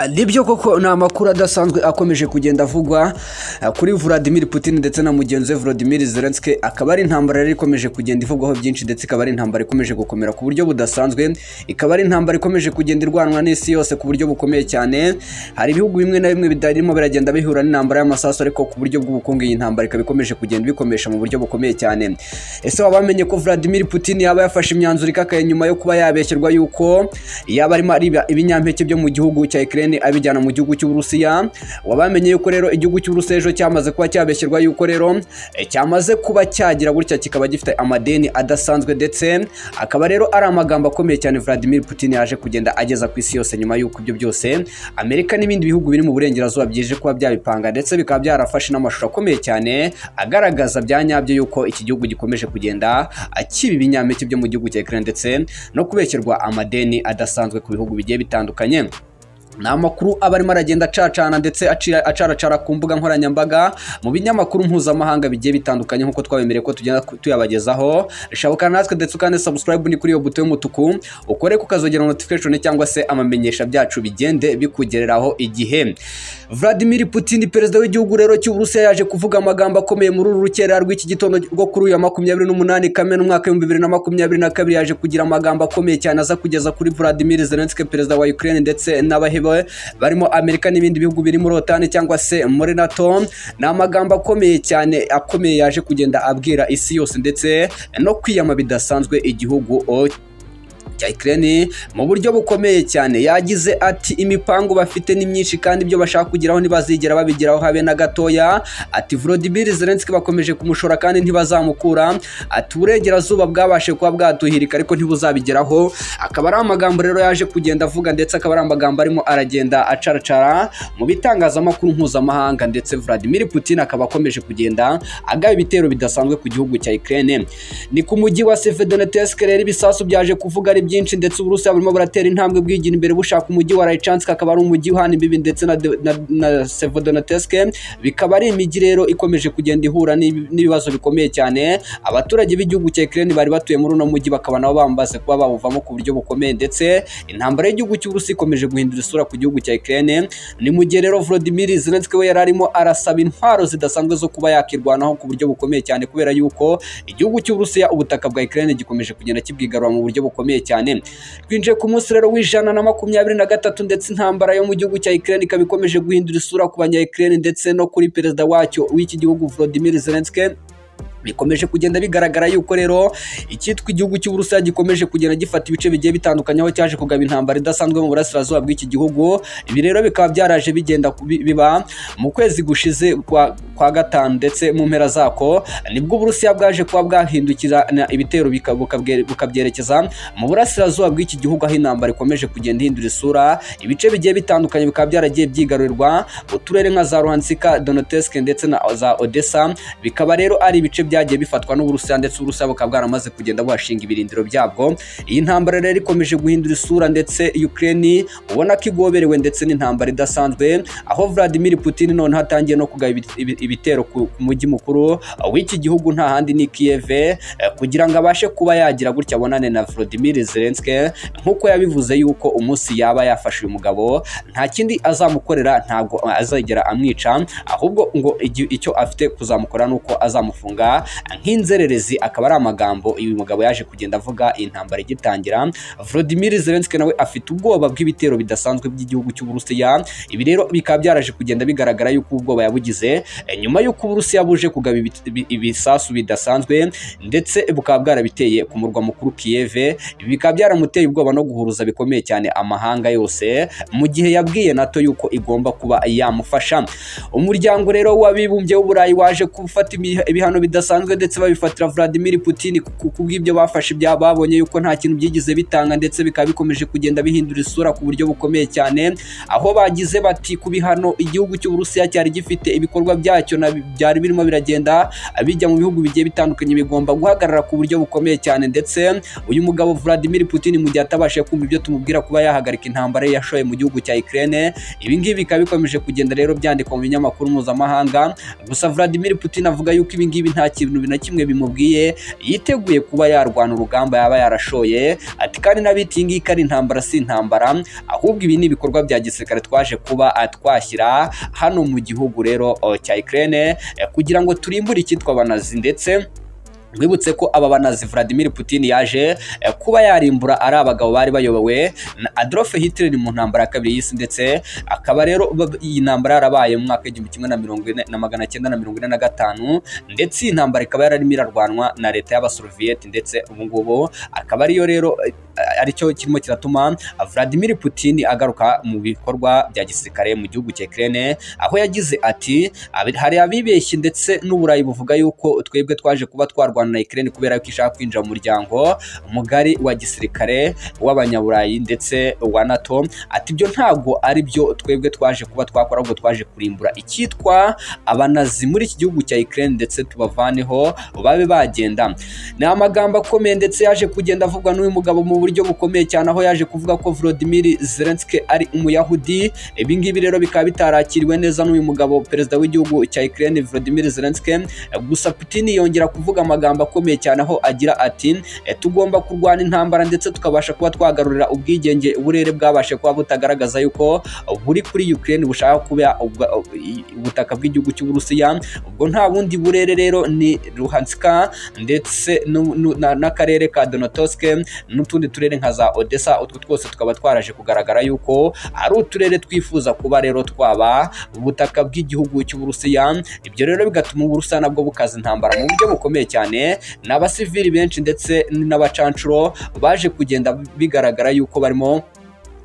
nibyo koko ni amakuru adasanzwe akomeje kugenda avugwa ah, kuri Vladimir Putin ndetse na mugenzi we Vladimir Zelensky akaba ari intambara yari ikomeje kugenda ivugwaho byinshi ndetse ikaba ari intambara ikomeje gukomera ku buryo budasanzwe ikaba ari intambara ikomeje kugenda irwanwa n'isi yose ku buryo bukomeye cyane hari ibihugu bimwe na bimwe bitarimo biragenda bihura n'intambara y'amasasu ariko ku buryo bw'ubukungu iyi ntambara ikaba ikomeje kugenda ibikomesha mu buryo bukomeye cyane ese waba wamenye ko Vladimir Putin yaba yafashe imyanzuro ikakaye nyuma yo kuba yabeshyerwa yuko yaba arimo ariba ibinyampeke byo mu gihugu cya Ukraine Ukraine abijyana mu gihugu cy'Uburusiya wabamenye yuko rero igihugu cy'Uburusiya ejo cyamaze kuba cyabeshyirwa yuko rero e, cyamaze kuba cyagira gutya kikaba gifite amadeni adasanzwe ndetse akaba rero ari amagambo akomeye cyane Vladimir Putin yaje kugenda ageza ku isi yose nyuma y'uko ibyo byose Amerika n'ibindi bihugu biri mu burengerazuba byijeje kuba byabipanga ndetse bikaba byarafashe n'amashusho akomeye cyane agaragaza bya nyabyo yuko iki gihugu gikomeje kugenda akiba ibinyampeke byo mu gihugu cya Ukraine ndetse no kubeshyirwa amadeni adasanzwe ku bihugu bigiye bitandukanye ni amakuru aba arimo aragenda acacana ndetse acira- acaracara ku mbuga nkoranyambaga mu binyamakuru mpuzamahanga bigiye bitandukanye nk'uko twabemereye ko tugenda ku- tuyabagezaho shabukana natwe ndetse ukane subscribe ni kuri iyo buto y'umutuku ukore kukazogera notification cyangwa se amamenyesha byacu bigende bikugereraho igihe Vladimir Putin perezida w'igihugu rero cy'Uburusiya yaje kuvuga amagambo akomeye muri uru rukera rw'iki gitondo rwo kuri uyu wa makumyabiri n'umunani kamena umwaka w'ibihumbi bibiri na makumyabiri na kabiri yaje kugira amagambo akomeye cyane aza kugeza kuri Vladimir Zelensky perezida wa Ukraine ndetse n'abahebe barimo Amerika n'ibindi bihugu biri muri OTAN cyangwa se muri NATO ni amagambo akomeye cyane akomeye yaje kugenda abwira isi yose ndetse no kwiyama bidasanzwe igihugu o- cya Ukraine mu buryo bukomeye cyane yagize ati imipango bafite ni myinshi kandi ibyo bashaka kugeraho ntibazigera babigeraho habe na gatoya ati Volodymyr Zelensky bakomeje kumushora kandi ntibazamukura ati uburengerazuba bwabashe kuba bwatuhirika ariko ntibuzabigeraho akaba ari amagambo rero yaje kugenda avuga ndetse akaba ari amagambo arimo aragenda acaracara mu bitangazamakuru mpuzamahanga ndetse Vladimir Putin akaba akomeje kugenda agaba ibitero bidasanzwe ku gihugu cya Ukraine ni ku mujyi wa Severodonetsk rero ibisasu byaje kuvuga ari byinshi ndetse Uburusiya burimo buratera intambwe bwigira imbere bushaka umujyi wa Lychansk akaba ari umujyi uhana imbibi ndetse na, de- na, na Severodonetsk bikaba ari imijyi rero ikomeje kugenda ihura n'ibi- n'ibibazo bikomeye cyane abaturage b'igihugu cya Ukraine bari batuye muri uno mujyi bakaba nabo bambaze kuba bawuvamo ku buryo bukomeye ndetse intambara y'igihugu cy'Uburusiya ikomeje guhindura isura ku gihugu cya Ukraine ni mu gihe rero Volodymyr Zelensky we yari arimo arasaba intwaro zidasanzwe zo kuba yakirwanaho ku buryo bukomeye cyane kubera yuko igihugu cy'Uburusiya ubutaka bwa Ukraine gikomeje kugenda kibwigarura mu buryo bukomeye cyane twinjiye ku munsi rero w'ijana na makumyabiri na gatatu ndetse intambara yo mu gihugu cya Ukraine ikaba ikomeje guhindura isura ku banya Ukraine ndetse no kuri perezida wacyo w'iki gihugu Volodymyr Zelensky bikomeje kugenda bigaragara yuko rero icyitwa igihugu cy'Uburusiya gikomeje kugenda gifata ibice bigiye bitandukanye aho cyaje kugaba intambara idasanzwe mu burasirazuba bw'iki gihugu ibi rero bikaba byaraje bigenda ku- bi- biba mu kwezi gushize kwa, kwa gatanu ndetse mu mpera zako nibwo Uburusiya bwaje kuba bwahindukirana ibitero bika- bukabwe- bukabyerekeza mu burasirazuba bw'iki gihugu aho intambara ikomeje kugenda ihindura isura ibice bigiye bitandukanye bikaba byaragiye byigarurirwa uturere nka za Luhansk, Donetsk ndetse na za Odessa bikaba rero ari ibice byagiye bifatwa n'Uburusiya ndetse Uburusiya bukaba bwaramaze kugenda buhashinga ibirindiro byabwo iyi ntambara rero ikomeje guhindura isura ndetse Ukraine ubona ko igoberewe ndetse n'intambara idasanzwe aho Vladimir Putin noneho atangiye no kugaba ibi- ibi- ibitero ku ku mujyi mukuru w'iki gihugu nta handi ni Kiev eh, kugira ngo abashe kuba yagira gutya abonane na Volodymyr Zelensky nk'uko yabivuze yuko umunsi yaba yafashe uyu mugabo nta kindi azamukorera ntabwo azagera amwica ahubwo ngo igi- icyo afite kuzamukora ni uko azamufunga nk'inzererezi akaba ari amagambo uyu mugabo yaje kugenda avuga iyi ntambara igitangira Volodymyr Zelensky nawe afite ubwoba bw'ibitero bidasanzwe by'igihugu cy'Uburusiya ibi rero bikaba byaraje kugenda bigaragara yuko ubwoba yabugize eh, nyuma y'uko Uburusiya buje kugaba ibi- ibi- ibisasu bidasanzwe ndetse bukaba bwarabiteye ku murwa mukuru Kiev ibi bikaba byaramuteye ubwoba no guhuruza bikomeye cyane amahanga yose mu gihe yabwiye NATO yuko igomba kuba yamufasha umuryango rero w'abibumbye w'uburayi waje gufata imi- ibihano bidasanzwe ndetse babifatira Vladimir Putin ku- ku- kubw'ibyo bafashe bya babonye yuko nta kintu byigize bitanga ndetse bikaba bikomeje kugenda bihindura isura ku buryo bukomeye cyane aho bagize bati ku bihano igihugu cy'Uburusiya cyari gifite ibikorwa byacyo na byari birimo biragenda bijya mu bihugu bigiye bitandukanye bigomba guhagarara ku buryo bukomeye cyane ndetse uyu mugabo Vladimir Putin mu gihe atabashije kumva ibyo tumubwira kuba yahagarika intambara ye yashoye mu gihugu cya Ukraine ibi ngibi bikaba bikomeje kugenda rero byandikwa mu binyamakuru mpuzamahanga gusa Vladimir Putin avuga yuko ibi ngibi nta kintu ikintu na kimwe bimubwiye yiteguye kuba yarwana urugamba yaba yarashoye ati kandi n'abita iyi ngiyi ari intambara si intambara ahubwo ibi ni ibikorwa bya gisirikare twaje kuba ah, twashyira hano mu gihugu rero oh, cya Ukraine eh, kugira ngo turimbure icyitwa abanazi ndetse mwibutse ko aba banazi Vladimir Putin yaje eh, kuba yarimbura ari abagabo bari bayobowe na Adolf Hitler mu ntambara ya kabiri y'isi ndetse akaba rero ba- iyi ntambara yarabaye mu mwaka w'igihumbi kimwe na mirongo ine na magana cyenda na mirongo ine na gatanu ndetse iyi ntambara ikaba yararimo irarwanwa na leta y'abasovieti ndetse ubu ngubu akaba ariyo rero eh, aricyo kirimo kiratuma Vladimir Putin agaruka mu bikorwa bya gisirikare mu gihugu cya Ukraine aho yagize ati "Abi- hari abibeshye ndetse n'uburayi buvuga yuko twebwe twaje kuba twarwana na Ukraine kubera yuko ishaka kwinjira mu muryango mugari wa gisirikare w'abanyaburayi ndetse wa NATO ati ibyo ntabwo ari byo twebwe twaje kuba twakora ahubwo twaje kurimbura icyitwa abanazi muri iki gihugu cya Ukraine ndetse tubavaneho babe bagenda ni amagambo akomeye ndetse yaje kugenda avugwa n'uyu mugabo mu buryo bukomeye cyane aho yaje kuvuga ko Volodymyr Zelensky ari umuyahudi ibi ngibi rero bikaba bitarakiriwe neza n'uyu mugabo perezida w'igihugu cya Ukraine Volodymyr Zelensky gusa Putin yongera kuvuga amagambo akomeye cyane aho agira ati "Eh, tugomba kurwana intambara ndetse tukabasha kuba twagarurira ubwigenge uburere bwabashe kuba butagaragaza yuko buri kuri Ukraine bushaka kuba ubwa- ubutaka bw'igihugu cy'Uburusiya ubwo nta bundi burere rero ni Luhanska ndetse nu- nu- na- n'akarere ka Donetsk n'utundi turere nka za Odessa utwo twose tukaba twaraje kugaragara yuko ari uturere twifuza kuba rero twaba ubutaka bw'igihugu cy'Uburusiya ibyo rero bigatuma Uburusiya nabwo bukaza intambara mu buryo bukomeye cyane n'abasivili benshi ndetse n'abacancuro baje kugenda bigaragara yuko barimo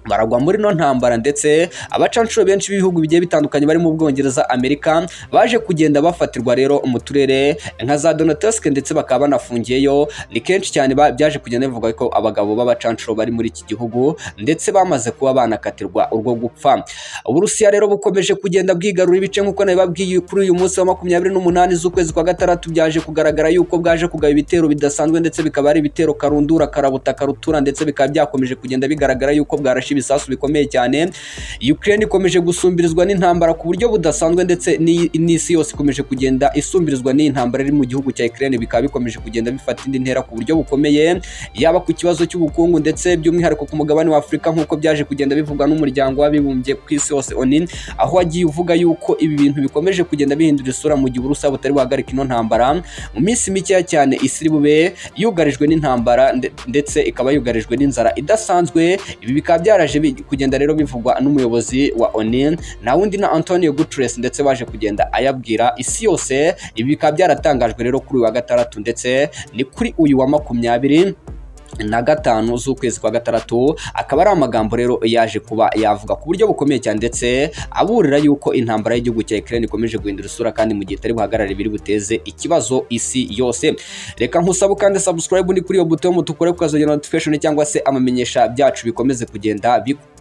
baragwa muri no ntambara ndetse abacancuro benshi b'ibihugu bigiye bitandukanye barimo ubwongereza amerika baje kugenda bafatirwa rero mu turere nka za donetsk ndetse bakaba banafungiyeyo ni kenshi cyane ba- byaje kugenda bivuga ko abagabo b'abacancuro bari muri iki gihugu ndetse bamaze kuba banakatirwa urwo gupfa uburusiya rero bukomeje kugenda bwigarura ibice nk'uko nabibabwiye kuri uyu munsi wa makumyabiri n'umunani z'ukwezi kwa gatandatu byaje kugaragara yuko bwaje kugaba ibitero bidasanzwe ndetse bikaba ari ibitero karundura karabuta karutura ndetse bikaba byakomeje kugenda bigaragara yuko bwarashe ibisasu bikomeye cyane Ukraine ikomeje gusumbirizwa n'intambara ku buryo budasanzwe ndetse n'i- n'isi yose ikomeje kugenda isumbirizwa n'iyi ntambara iri mu gihugu cya Ukraine bikaba bikomeje kugenda bifata indi ntera ku buryo bukomeye yaba ku kibazo cy'ubukungu ndetse by'umwihariko ku mugabane wa Afurika nk'uko byaje kugenda bivugwa n'umuryango w'abibumbye ku isi yose ONU aho wagiye uvuga yuko ibi bintu bikomeje kugenda bihindura isura mu gihe Uburusiya butari buhagarika ino ntambara mu minsi mikeya cyane isi iri bube yugarijwe n'intambara nde- ndetse ikaba yugarijwe n'inzara idasanzwe ibi bikaba byaraje bi- kugenda rero bivugwa n'umuyobozi wa ONU na wundi na Antonio Guterres ndetse baje kugenda ayabwira isi yose ibi bikaba byaratangajwe rero kuri uyu wa gatandatu ndetse ni kuri uyu wa makumyabiri na gatanu z'ukwezi kwa gatandatu akaba ari amagambo rero yaje kuba yavuga ku buryo bukomeye cyane ndetse aburira yuko intambara y'igihugu cya Ukraine ikomeje guhindura isura kandi mu gihe itari buhagarare biri buteze ikibazo isi yose reka nkusabe kandi subscribe ni kuri iyo buto y'umutuku urebe ko ukazongera notification cyangwa se amamenyesha byacu bikomeze kugenda bikuba